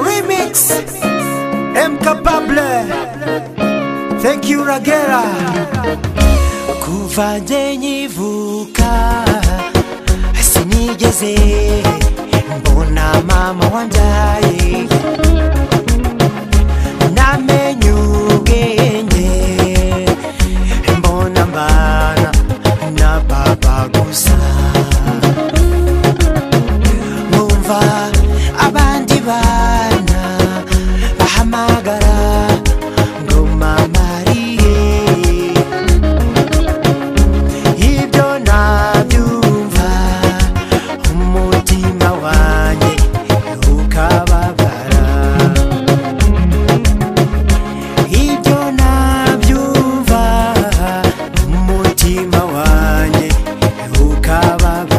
Remix Mkapable Thank you Ragera Kuva nde nyivuka Sinigeze Mbona mama wandaye Namenye ubwenge Mbona mbana Na baba gusa nkumva abandi bana bahamagara ngo mama ariye ibyo nabyumva umutima wanjye ukababara ibyo nabyumva umutima wanjye ukababara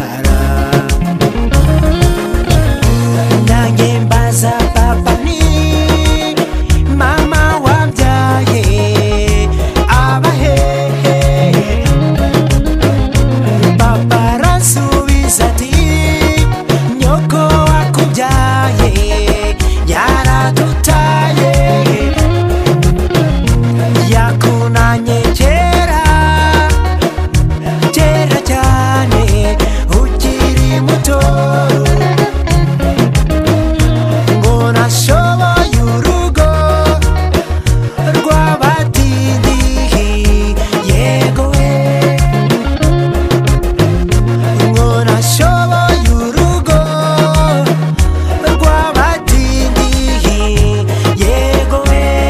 nange mbaza papa ni mama wabyaye abahehe papa arasubiza ati nyoko wakubyaye yaradutaye yakunanye kera kera cyane ukiri muto ngo nashoboye urugo rw'abadidihi yego we ngo nashoboye urugo rw'abadidihi yego we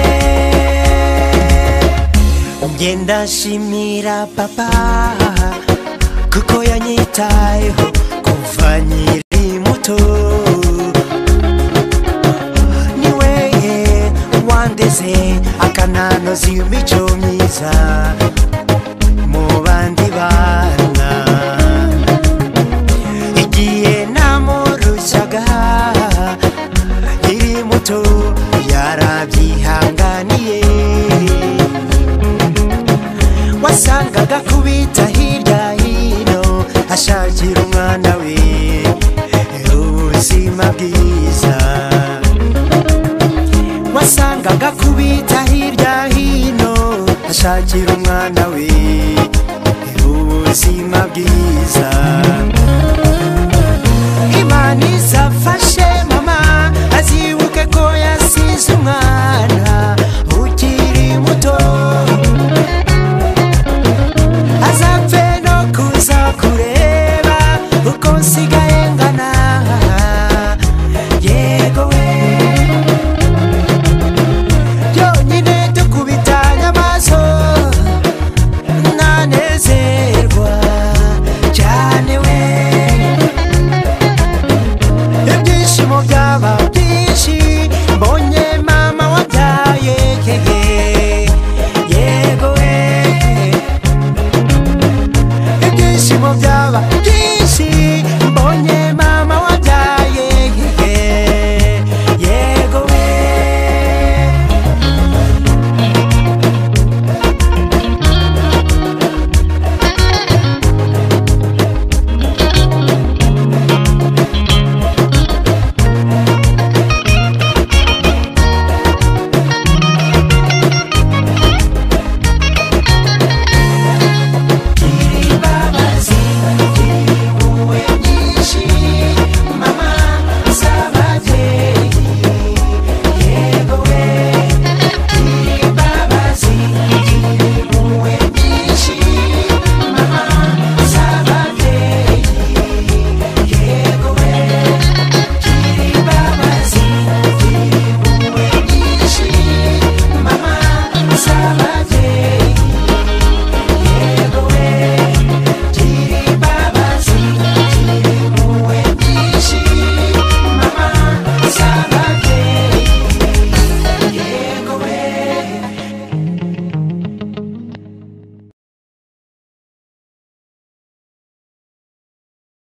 njye ndashimira papa kuko yanyitayeho kuva nkiri muto niwe wandeze akananoza imico myiza mu bandi bana igihe namurushaga iri muto yarabyihanganiye wasangaga kubita hirya hino ashakira umwana we ubuzima bwiza wasangaga kubita hirya hino ashakira umwana we ubuzima bwiza imana izafashe mama azibuke ko yasize umwana ukiri muto azapfe no kuza kureba uko nsigaye ngana yego we byonyine tukubitanye amaso nanezerwa cyane we ibyishimo byaba byinshi mbonye mama wabyaye hehe yego we ibyishimo byaba byinshi